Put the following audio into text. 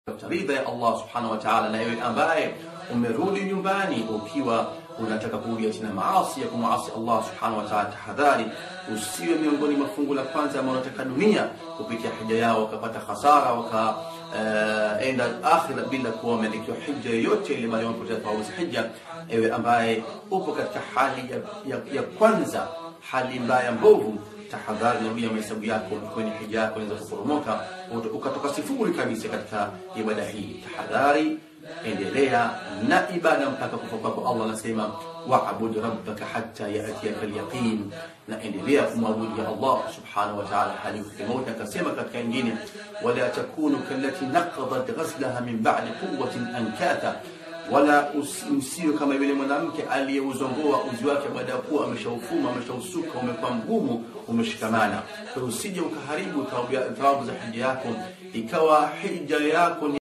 ridha ya Allah subhanahu wa ta'ala, na wewe ambaye umerudi nyumbani ukiwa unataka kurudia tena maasi ya kumwasi Allah subhanahu wa ta'ala, tahadhari usiwe miongoni mwa fungu la kwanza ambao wanataka dunia kupitia hija yao wakapata hasara wakaenda uh, akhira bila kuwa wameandikiwa hija yoyote ile, bali wamepoteza thawabu za hija. Ewe ambaye upo katika hali ya, ya, ya kwanza, hali mbaya mbovu tahadhari narudia mahesabu yako kwenye hija yako inaweza kuporomoka ukatoka sifuri kabisa katika ibada hii. Tahadhari, endelea na ibada mpaka kufa kwako. Allah anasema wa'bud rabbaka hatta ya'tiyaka al-yaqin, na endelea kumwabudu Allah subhanahu wa ta'ala hadi ufike mauti. Akasema katika nyingine, wala takunu kallati naqadat ghazlaha min ba'di quwwatin ankatha wala msiwe kama yule mwanamke aliyeuzongoa uzi wake baada ya kuwa ameshaufuma ameshausuka, umekuwa mgumu, umeshikamana. Kwa hiyo usije ukaharibu thawabu za hija yako, ikawa hija yako ni